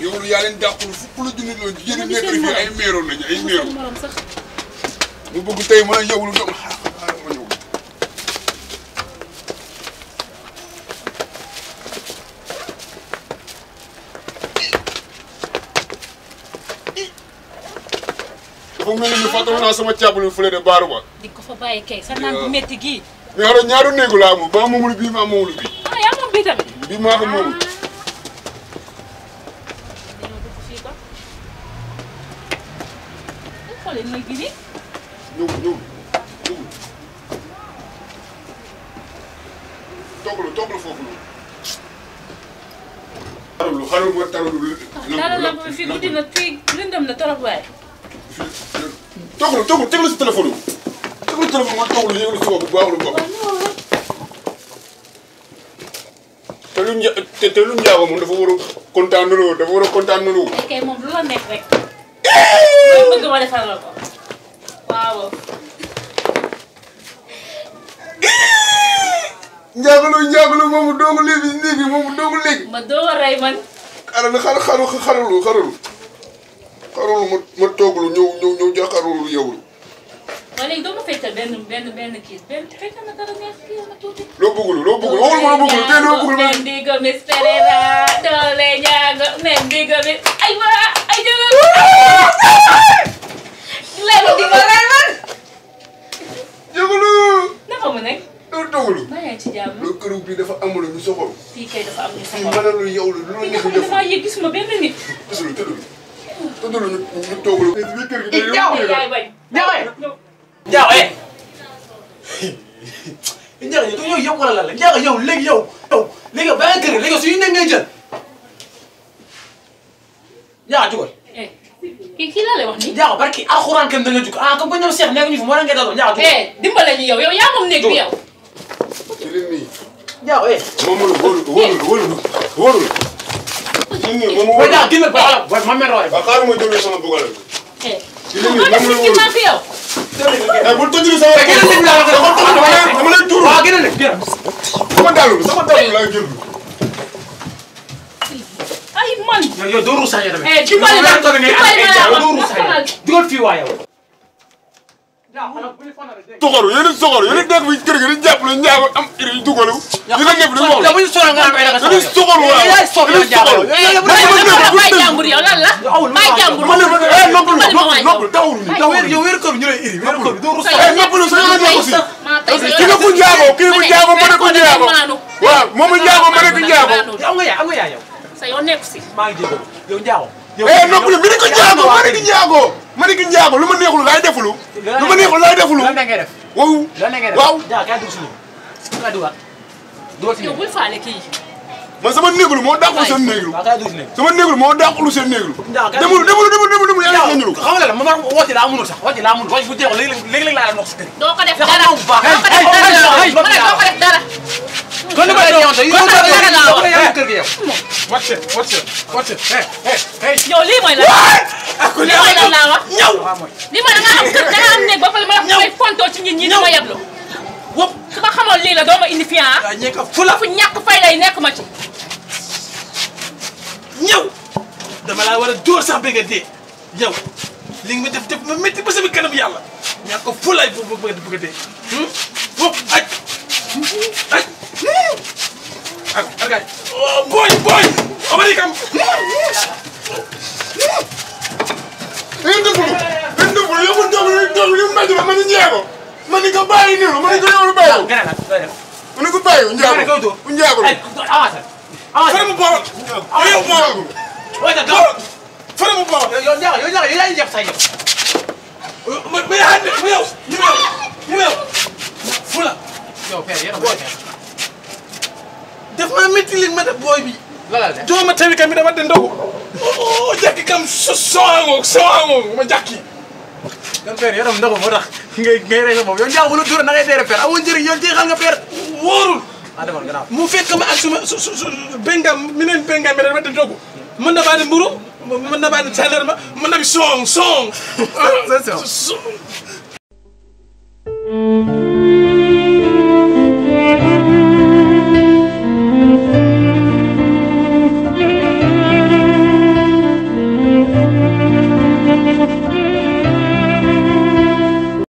yow yaa leen dàqul fukk la junni loolu jigéen ñi nekk fii ay meeroon nañu ay meeroon morom sax mu bëgg tey mën a ñëw lu doon xaar xaar ma ñëw. dafa mel ni fàttali naa sama càbbali fële de baaru ba. di ko fa bàyyi kay sa naan bu métti gii mais xam nga ñaari néegu laa moom ba moomul bii maa moomul bii. ah yaa moom bii tamit bii maa ko moomul. dañoo dugg fii ba xoolee nag gi nii ñëw ñëw ñëw. toggalu toggalu foofu noonu. xarulu xarulu ma taralu. dara lamp bi fii guddi na fii lëndëm na torop waaye toggalu toggalu teg la si téléphone bi. teg la si téléphone ma toggalu yëngu si bopp bu baaxul bopp. waaw ñëwal rek te lu nja te te lu njaago moom dafa war a kontaan naloo dafa war a kontaan naloo. ay kay moom lu la neex rek looy bëgg ma defal la ko waaw njaago njaago moomu doogu léegi léegi moomu doogu léegi. ma doo a rey man xaaral xar xaru xarulu xarulu. xarulu ma ma toggalu ñëw ñëw ñëw jàkkaarloo yow. waaye léegi doo ma feccal benn benn benn kii benn feccal na dara neex kii ma tuuti loo bëggul loo bëggul waxul ma loo bëggul tey loo bëggul ma. Mendigo Miss Pereira doole ñaago Mendigo Miss ay waa ay jëlal léegi di ma rey man jagalu. naka mu nekk loo toggalu. maa yaa ngi ci jàmm loolu këru bi dafa amul ñu soxal. fii kay dafa am ñu fii soxla mënalu yow la lu la fii neex nga xam def. ne damaa yëg gisuma benn nit tëddul tëddul. tëddul ñu ñu toggalu. bii kër gi day jaaw yóbbu yaay bañ Jaaw eh. Njaago eh. Njaago yow yow yow wala lan la Njaago yow léegi yow yow léegi yow ba nga kër léegi yow suñu nekk ngay jël. Njaago jugal. eh kii kii laa lay wax nii Njaago barki alxuraan kenn da nga jug ah comme que ñoom Cheikh nekk ñu fi moo la ngay daloo Njaago jugal. eh dimbale ñu yow yow yaa moom néeg bi yow ci leen nii. Njaago eh. moom la wóorul wóorul wóorul wóorul. ñun nii moom booy wóorul. Njaago génn ba xoolal booy ma mel noonu. waaw xaaral ma jëlee sama bugal. eh ci leen nii moo def moom la ci wóorul. mag yow eh bul tëjee sama. mais génn nit ñi laa la ko dama lay dama lay tuuru. waaw génn nit génn. sama dàll sama dàll laa jël. ay man yow yow doo ruus sax yow tamit. eh dimbale ma yow dimbale ma Njaago la doo wax ruus sax yow. dugal fii waa yow. Njaago xanaa bu ñu fa nar a dégg. soxoru yéen a soxoru yéen a nekk fi kër gi di jàppale njaago am iri yu dugalu. yi nga nekk di wax yow bu ñu sonal nga am ay ragal yéen a soxoru waaw yaay sox yow Njaago. yéen a Bàyyi soxoru. bàyyi jàmbur yow lan la bàyyi jàmbur ma ne ma ne eh noppalu Dimbali ma noppalu waay noppalu dawul ni yow dawul wér ni. yow wér kër ñu lay iri wér kër bi doo ruus Sa sax. eh noppalu sa yoon nekku si. maa tey sa ki nga bu njaago kii bu njaago ma ne ko njaago. maanu waaw moomu njaago ma ne ko njaago. yow am nga yaay am nga yaay yow. sa yoon nekku si maa ngi jégalu yow Njaago. yow eh noppalu mi ne ko njaago ma ne ko njaago. ma ne ko njaago lu ma neexul laay defulu. lu ma neexul laay defulu. lan la ngay def. waaw lan la ngay def. waaw. Njaago kay dugg si ñun. kay dugal. dugal si yow ñun. bul faale kii man sama néeglu moo dàqul seen néeglu. waaw kay dugg si ñun. sama néeglu moo dàqul seen néeglu. Njaago kay demul demul demul demul demul yàlla nañu xam nga la man man woote laa mënul sax woote laa mënul woote bu jeexul léegi léegi léegi laa la noq si kër yi. doo ko def Te dara xam nga bu baax. doo ko def Hey, hey, dara hey, ma ne doo ko def dara kon ni ma la yow yow Kon nag dara laa wax. yow kër gi yow. wàcce wàcce wàcce hey hey hey. yow lii mooy la lii mooy lan laa wax ñaw. waaw mooy. lii mooy da nga am kër da nga am néeg ba pare ma la may fontoo ci nit ñi di ma yeblu wóop. su ma xamoon lii la doo ma indi fii ah waaw ñeeka fula. fu ñàkk fay lay nekk ma ci ñëw dama laa war a dóor sax ba nga dee yow li nga ma def def ma métti ba sama kanam yàlla ñaa ko fulaay bu bëgg bëgg a dee fop aj aj ak argaay booy booy omari kam ngeen defulu ngeen defulu yow man toog ni toog ni mbaj ma ni njaago ma ni ko bàyyi nii ma ni ko yow lu bàyyi gën a nag doy def ma ni ko bàyyi njaago Nga ne koy dóor. njaago ay avancé avancé fara mu bool yow njaago way da daw fara mu bool yow ñaaga yow ñaaga yow yaa ngi jàpp say yow ma ma yaa ne ma yow ñu yow ñu yow fula yow père yéen a booy def ma métti li ma def booy bi lala de doo ma tawi kam mbiɗa wadde ndogu o jakki kam sowango sowango ma jakki kan père yaram ndox moo tax ngay ngay rey sa bopp yow njaago bu la dóor na ngay teere père amoo njëriñ yow jeexal nga père wóorul ah demal gannaaw mu fekk ma ak suma su su bengam minen bengam mbiɗa wadde ndogu mën nabaade mburu mën nabaade salerma mën nabi song song C'est ça.